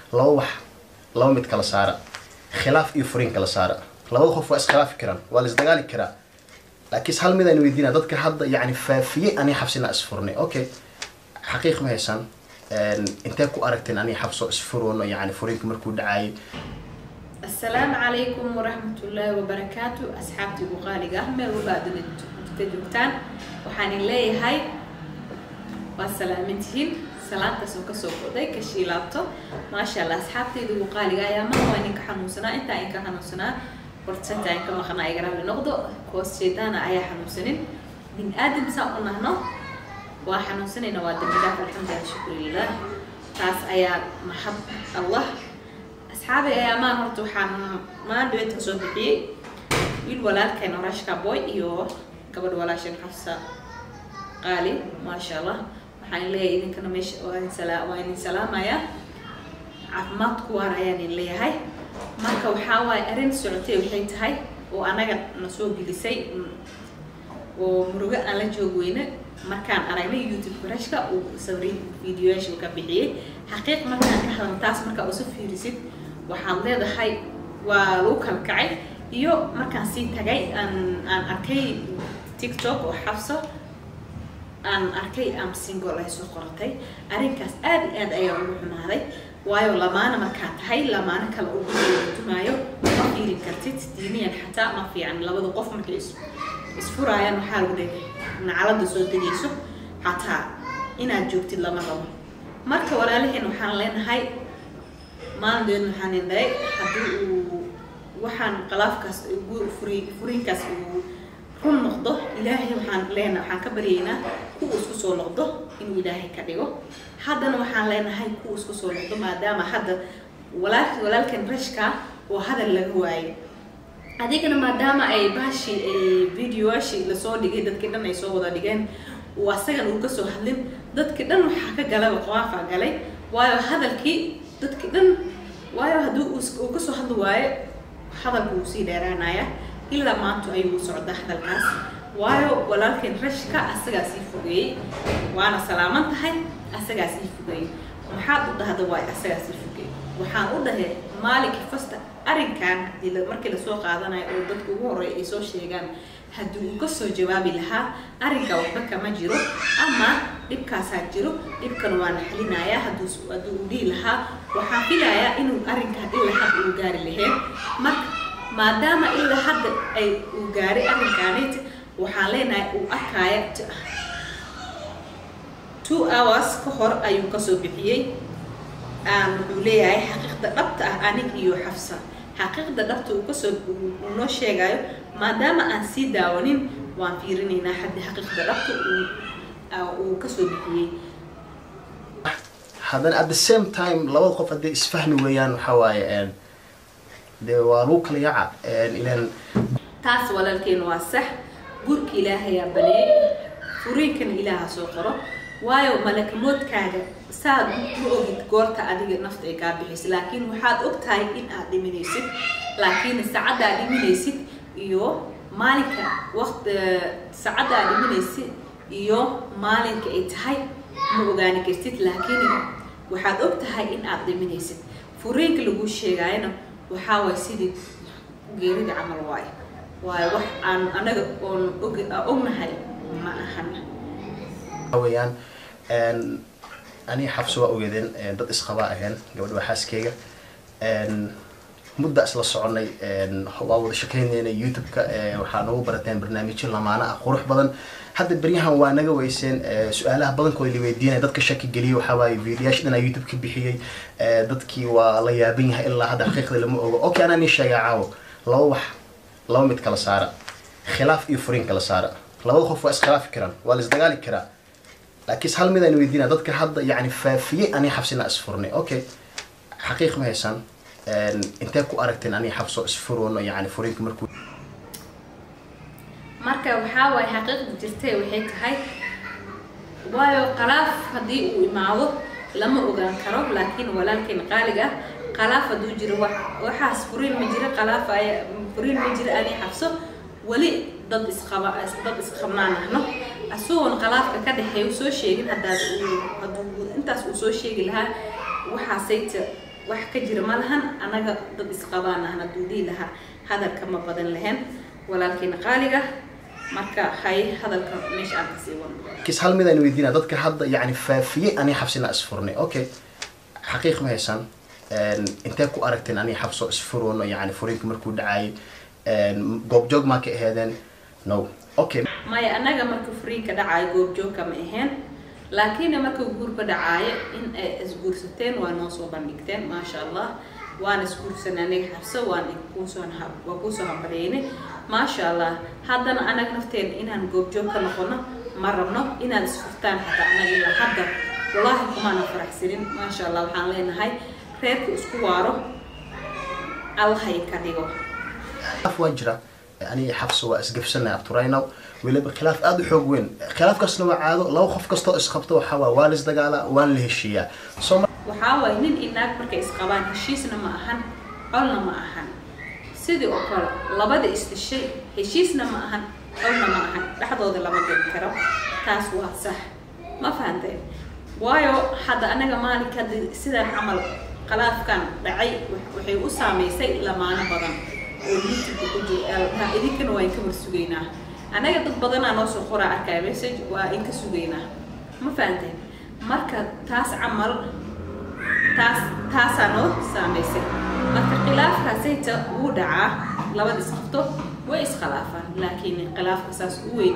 laba wax laba mid kala saara khilaaf iyo furiin kala saara labada qof waa iskhilaafi karaan waa la isdagaali karaa laakiin hal mid aan weydiina dadka hadda yani faafiyey ani xabsina isfurnay okay xaqiiq ma haysaan intee ku aragteen ani xabso isfurono yani furiinka markuu dhacaayay asalaamu calaykum waraxmatullaahi wabarakaatu asxaabtii ugu qaaliga ah meel walba aduna ka joogtaan waxaan leeyahay waa salaamintihiin salaantaas oo kasoo goday ka shiilaabto maasha allah asxaabtayda ugu qaaliga ayaa maha waa idinka xanuunsanaa intaa idinka xanuunsanaa hortasanta in ka maqnaa igaraali noqdo koos jeedaana ayaa xanuunsanin bin aadam saan u nahno waa xanuunsanayna waa dambidaaf alxamdulilah shukrilah taas ayaa maxab allah asxaabay ayaa maan horta waxaan maan dhaweyta kasoo bixiyey wiil walaalkeen orashka boy iyo gabadh walaashan xafsa qaali maasha allah waxaan leeyahay idinkana meesha waa idin salaamaya caafimaad ku waar ayaan idin leeyahay marka waxaa waaye arrin socotay waxay tahay oo anaga na soo gelisay oo murugo aan la joog weyne markaan aragnay youtube barashka uu sawri videoyaasha ka bixiyey xaqiiq markaan ka hadlan taas markaa usu fiirisid waxaad leedahay waa lagu kala kacay iyo markaan sii tagay aan aan arkay tiktok oo xabso aan arkay am single ay soo qoratay arrinkaas aad iyo aad ayaa ugu xumaaday waayo lamaana markaa tahay lamaana kale ugu tumaayo ma fiiri kartid diiniyan xataa ma fiican labada qof markay is isfuraayaan waxaa lagu dhigay nacalada soo degayso xataa inaad joogtid lama rabo marka walaalaheen waxaan leenahay maalindeedna waxaan indhahay haddii uu waxaan qalaafkaas furi furiinkaas uu run noqdo ilaahay waxaan leenahay waxaan ka baryaynaa kuwa isku soo noqdo inuu ilaahay ka dhigo haddana waxaan leenahay kuwa isku soo noqdo maadaama hadda walaal walaalkan rashka oo hadal laga waayay adigana maadaama ay baashi videoashi lasoo dhigay dadkii dhan ay soo wada dhigeen uu asagan uu kasoo hadlin dadkii dhan waxaa ka galaba qoaafa galay waayo hadalkii dadkii dhan waayo haddii uu kasoo hadli waayo hadalku wuu sii dheeraanaya ilaa maanta ayuu socda hadalkaas waayo walaalkeen rashka asagaa sii fogeeyey waana salaaman tahay asagaa sii fogeeyey maxaad u dhahda waayo asagaa sii fogeeyey waxaan u dhahay maalinkii fasta arrinkan hadii markii lasoo qaadanayo oo dadka ugu horreeya ay soo sheegaan haddii uu kasoo jawaabi lahaa arrinka waxba kama jiro ama dhibkaasaa jiro dhibkan waa naxlinayaa hadduu haddii uu dhihi lahaa waxaan filayaa inuu arrinkan ilaa hadda uu gaari laheen marka maadaama ilaa hadda ay uu gaaray arrinkaanit waxaan leenahay uu arkaya two hours ka hor ayuu kasoo bixiyey wuxuu leeyahay xaqiiqda dhabta ah anig iyo xafsa xaqiiqda dhabta uu kasoo uu noo sheegayo maadaama aan sii daawanin waan fiirinaynaa haddi xaqiiqda dhabta uu kasoo bixiyey haddana at the same time labada qof haddii isfahmi weeyaan waxaa waaye dee waa lagu kala yaca ilan taas walaalkeen waa sax gurka ilaahayaa baneeyey furiinkana ilaaha soo qoro waayo malakamoodkaaga saad ma ogid goorta adiga nafta ay kaa bixayso laakiin waxaad og tahay in aad dhiminaysid laakiin saacadda aad dhiminaysid iyo maalinka waqt saacadda aad dhiminaysid iyo maalinka ay tahay ma ogaani kartid laakiin waxaad og tahay in aad dhiminaysid furiinka lagu sheegaayana waxaa waay sidii geerida camal waayo waayo wax aan anaga oon og ognahay ma ahan weeyaan ani xabso waa ogeedeen dad isqabaa aheen gabadha waa xaaskeyga mudda isla soconay waa wada shakaynaynay youtube-ka waxaa noogu barateen barnaamijyo lamaana ah qurux badan hadda beryahan waa naga weyseen su-aalaha badankooda la weydiinaya dadka shaki geliyay waxaa waaye videoyaasha dhanaa youtube ka bixiyey dadkii waa la yaaban yahay ilaa hadda xaqiiqda lama ogo okay anaa nii sheegaa caawo laba wax laba mid kala saara khilaaf iyo furiin kala saara labada qof waa iskhilaafi karaan waa la isdagaali karaa laakiin hal mid aan weydiina dadka hadda yani faafiyey ani xabsina isfurnay okay xaqiiq ma haysaan intee ku aragteen ani xabso isfurono yani furiinka markuu marka waxaa waaye xaqiiqda jirtay waxay tahay waayo qalaaf haddii uu imaado lama ogaan karo laakiin walaalkeen qaaliga ah qalaaf hadduu jiro waxaas furiin ma jira qalaaf furiin ma jira ani xabso weli dad isqaba dad isqabnaan ahno isagoon qalaafka ka dhexeeya u soo sheegin haddaas uu hadduu intaas uu soo sheegi lahaa waxaasayta wax ka jira ma lahan anaga dad isqabaan ahna duudii lahaa hadalka ma badan lahayn walaalkiina qaaliga marka hay hadalka meesha aan kasii wadno kis hal mid aan weydiina dadka hadda yani faafiyey ani xabsina isfurnay okay xaqiiq ma haysan intee ku aragteen ani xabso isfurono yani furiinka markuu dhacayay goobjoog maa ka aheedeen no okay maya anaga marka furiinka dhacaayo goobjoogka ma ahayn laakiin marka guurka dhacaayo in ay isguursateen waa noo soo bandhigteen maasha allah waan isguursanay aniga xabso waan kuusoo waa kuusoo hambalyeynay maasha allah haddana anaga nafteen inaan goobjoog ka noqono ma rabno inaad isfurtaan xataa anaga ilaa hadda wallaahi kumaana faraxsanin maasha allah waxaan leenahay reerka isku waaro allahay ka dhigo khilaaf waa jira aniga xabso waa isgafsanay abturaynaw weliba khilaaf aada u xoog weyn khilaafkaasna waa caado laba qof kastoo isqabto waxaa waa waa lis dagaalaa waan la heshiiyaa soo waxaa waaye nin iyo naag markay isqabaan heshiisna ma ahan colna ma ahan sidii oo kale labada isdhishay heshiisna ma ahan colna ma ahan dhexdooda lama geli karo taas waa sax ma fahanteen waayo hadda anaga maalinka hadda sidaan camal khilaafkan dhacay waxay u saameysay lamaano badan oo youtube ku jira idinkana waa inka war sugaynaa anaga dad badanaa noo soo qoraa arkaya message waa inka sugaynaa ma fahanteen marka taas camal taas taasaa noo saameysay marka khilaafkaasayta wuu dhacaa labada isqabto way iskhilaafaan laakiin khilaafka saas u weyn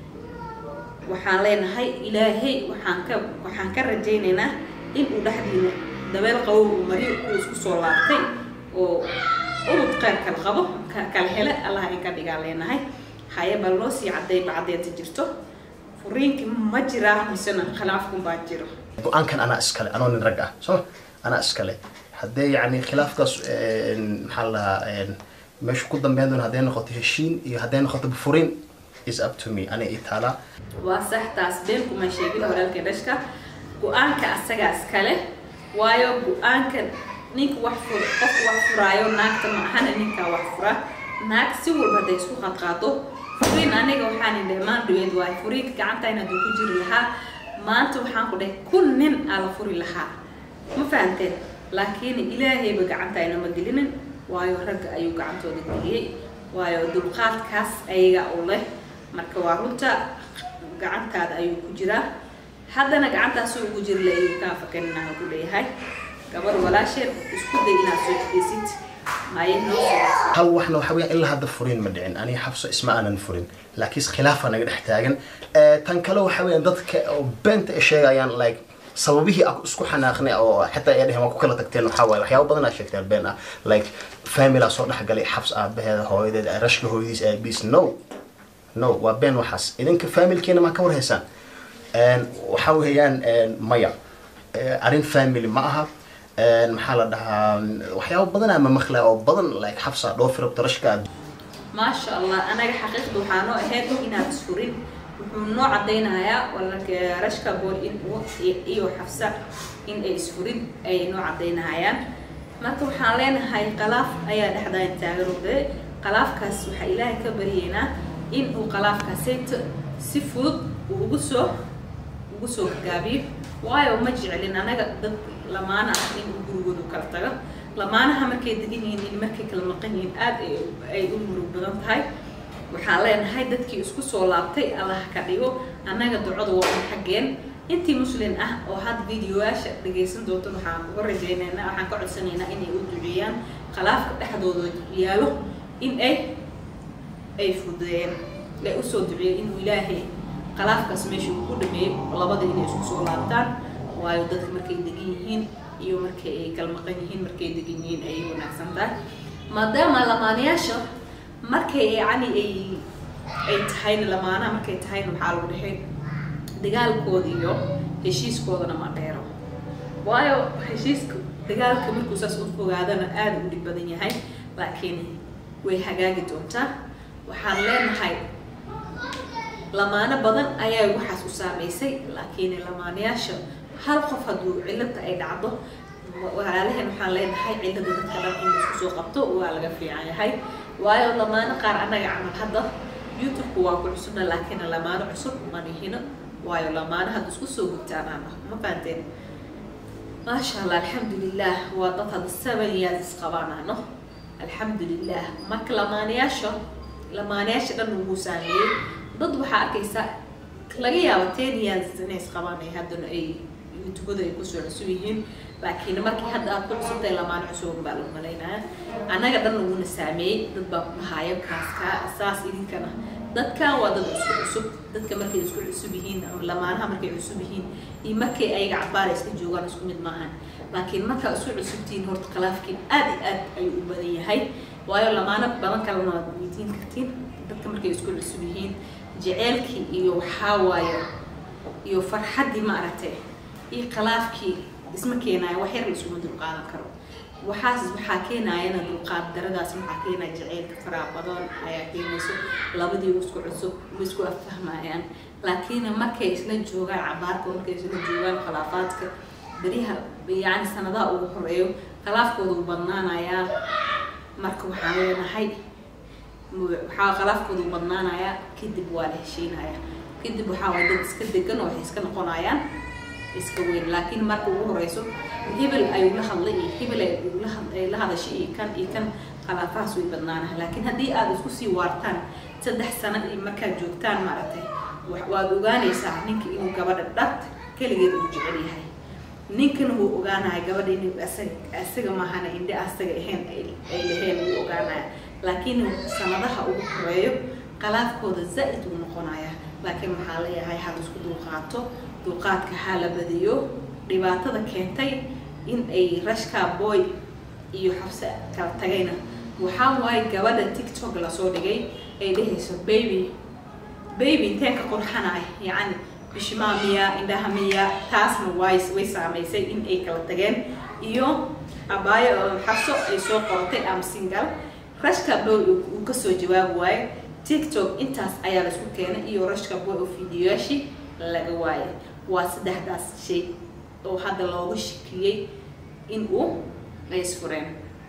waxaan leenahay ilaahay waxaan ka waxaan ka rajaynaynaa in uu dhexdiina dabeel qabow uu mariyo uu isku soo laabtay oo ubud qeyr kala qabo kala hele allah in ka dhigaa leenahay haye bal noo sii cadayba caddeenta jirto furiinki ma jiraa misena khilaafkun baa jiro go-aankan anaa iskale anoo nin rag ah soo anaa iskale haddee yani khilaafkaas maxaa la dhahaa meeshu ku dambeyn doona hadday noqoto heshiin iyo hadday noqoto furiin is up to me ana ii taalaa waa sax taas been kuma sheegin walaalkay dhashka go-aanka asagaa iskale waayo go-aanka ninka wax fur qofka wax furaayo naagta ma ahana ninkaa wax fura naag si walba hadday isku qadqaado furiin aniga waxaan idhahay maan dhaweed waayo furiinka gacantayna hadduu ku jiri lahaa maanta waxaan ku dhahay kun nin aa la furi lahaa ma fahanteen laakiin ilaahayba gacantayna ma gelinin waayo ragga ayuu gacantooda geliyey waayo dulqaadkaas ayaga u leh marka waa runta gacantaada ayuu ku jiraa haddana gacantaas ugu jiri la ayuu kaa fakaninaha ku leeyahay gabar walaasheen isku day inaad soo xideysid maye noo soo hal waxna waxa weeyaan ilaa hadda furiin ma dhicin aniga xabso isma aanan furin laakiin khilaafa naga dhex taagan tan kale waxa weeyaan dadka oo beenta ay sheegayaan like sababihii aan isku xanaaqnay oo xitaa ay dheheen waa ku kala tagteen waxaa waaye waxyaabo badan aa sheegteen been ah like family aa soo dhexgalay xabs aabaheeda hooyadeed rashka hooyadiis aabiis no no waa been waxaas idinka familkeena maa ka war haysaan waxa weeyaan maya arrin family ma aha maxaa la dhahaa waxyaabo badan ama maqla oo badan like xabsa dhoofi rabto rashka maasha allah anaga xaqiiqda waxaa noo ahayd inaad isfurin wuxuu noo cadaynayaa walaalka rashka bool in uu iyo xafsa in ay isfurin ay noo cadaynayaan marka waxaan leenahay qalaaf ayaa dhexdaan taagan ode qalaafkaas waxaa ilaahay ka baryeynaa in uu qalaafkaasayto si fudud uu ugu soo ugu soo gaabiyo waayo ma jeclin anaga dad lamaana ah in uu gurigoodu kala tago lamaanaha markay degan yihiin in markay kala maqan yihiin aada ay u murug badan tahay waxaan leenahay dadkii isku soo laabtay allah ka dhigo annaga ducada waa un xaggeen intii muslin ah oo hadda videoyaasha dhagaysan doonto waxaan uga rajaynaynaa waxaan ka codsanaynaa inay u duceeyaan khalaafka dhexdooda yaalo in ay ay fudeeyeen ay usoo duceeyeen inuu ilaahay khalaafkaas meesha uu ku dhameeyo labada inay isku soo laabtaan waayo dadka markay degan yihiin iyo markay ay kala maqan yihiin markay degan yihiin ayay wanaagsan tahay maadaama lamaanayaasha markay yani ay ay tahayna lamaanaha markay tahayna waxaa lagu dhexay dagaalkooda iyo heshiiskoodana ma dheero waayo heshiiska dagaalka markuu saas u fogaadana aada u dhib badan yahay laakiin way hagaagi doontaa waxaan leenahay lamaano badan ayaa waxaas u saameysay laakiin lamaanayaasha hal qof hadduu cilada ay dhacdo walaalaheen waxaan leenahay cilada dadka dhan in isku soo qabto waa laga fiican yahay waayo lamaano qaar annaga camal hadda youtube-ku waa ku cusubna laakiin lamaano cusub ma nihino waayo lamaano hadda isku soo gudtaanaan ah ma fahanteen maasha allah alxamdulilah waa dad hadda seven years isqabaanano alxamdulilah marka lamaanayaasha lamaanayaasha dhan ugu saameeyey dad waxaa arkaysa laga yaabo ten years inay isqabaanay haddana ay youtubada ay kusoo cusub yihiin laakiin markii hadda aad ku cusubtahay lamaan cusub baa lagu malaynaya annaga dhan uguna saameeyey dad baa ku dhahaayo kaaska saas idinkana dadkan waa dad isku cusub dadka markay isku cusub yihiin lamaanaha markay cusub yihiin iyo markay ayaga cabaara iska joogaan isku mid maahan laakiin markaa isku cusubtihiin horta khilaafkiin aad iyo aad ayuu u badan yahay waayo lamaano badan kalena waad weydiin kartiin dadka markay isku cusub yihiin jeceelkii iyo waxaa waaye iyo farxaddii maaragtay iyo khilaafkii isma keenayo wax yar laisuma dulqaadan karo waxaas waxaa keenayana dulqaad daradaas waxaa keenaya jaceylka faraha badan ayaa keenayso labadii isku cusub ma isku affahmayaan laakiin markay isla joogaan cabaarka markay isla joogaan khilaafaadka beriyaha yani sanadaha ugu horeeyo khilaafkooda u badnaanayaa marka waxaan leenahay waxaa khilaafkooda u badnaanayaa kadib waa la heshiinaya kadib waxaa waay dad iska degan oo waxay iska noqonayaan iska weyn laakiin marka ugu horeyso hebel ayuu la hadlay iyo hebel ay la hadashay iyo kan iyo kan khilaafahaas way badnaanaha laakiin haddii aad isku sii waartaan saddex sano iyo markaad joogtaan maaragtay waad ogaanaysaa ninka inuu gabadha dhart keligeed uu jecel yahay ninkana wuu ogaanaya gabadha inuu asaga asaga maahana indhe asaga ahayn ay laheen wuu ogaanaya laakiin sanadaha ugu horeeyo khilaafkooda zaa'id uu noqonaya laakiin waxaa leeyahay hal isku dulqaato dulqaadka haa la badiyo dhibaatada keentay in ay rashka boy iyo xabse kala tagayna waxaa waaye gabadha tiktok lasoo dhigay ay dhehayso baby baby inteen ka qurxanay yacni bishimaa miya indhaha miya taasna way way saamaysay in ay kala tageen iyo abaayo oo xabso ay soo qoratay am single rashka boy uu kasoo jawaabi waayo tiktok intaas ayaa laisku keenay iyo rashka boy oo fiidiyoyaashii laga waayay waa saddexdaas shay oo hadda loogu shikiyey in uu ay isfureen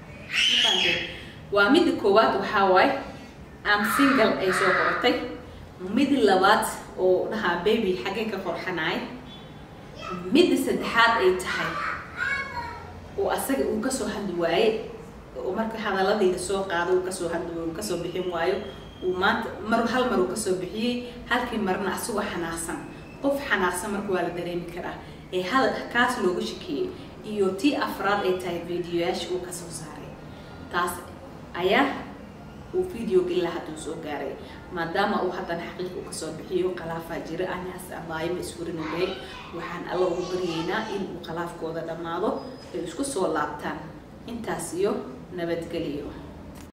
waa midda koowaad waxaa waaye am single ay soo qoratay midda labaad oo dhahaa baby xaggee ka qorxanaay midda saddexaad ay tahay oo asaga uu kasoo hadli waaye oo marka hadaladayda soo qaado uu kasoo hadli waayo uu kasoo bixin waayo uu maanta mar hal mar uu kasoo bixiyey halkii marna asagoo xanaaqsan qof xanaaqsan marka waa la dareemi karaa ee hadal kaas looga shakiyey iyo tii afraad ay tahay videoyaasha uu kasoo saaray taas ayaa uu videoga ilaa hadduu soo gaaray maadaama uu haddana xaqiiq uu kasoo bixiyo khilaafaa jira anaas abaayama isfurinogay waxaan alla ugu baryeynaa in uu khilaafkooda dhammaado ay isku soo laabtaan intaas iyo nabadgeliyo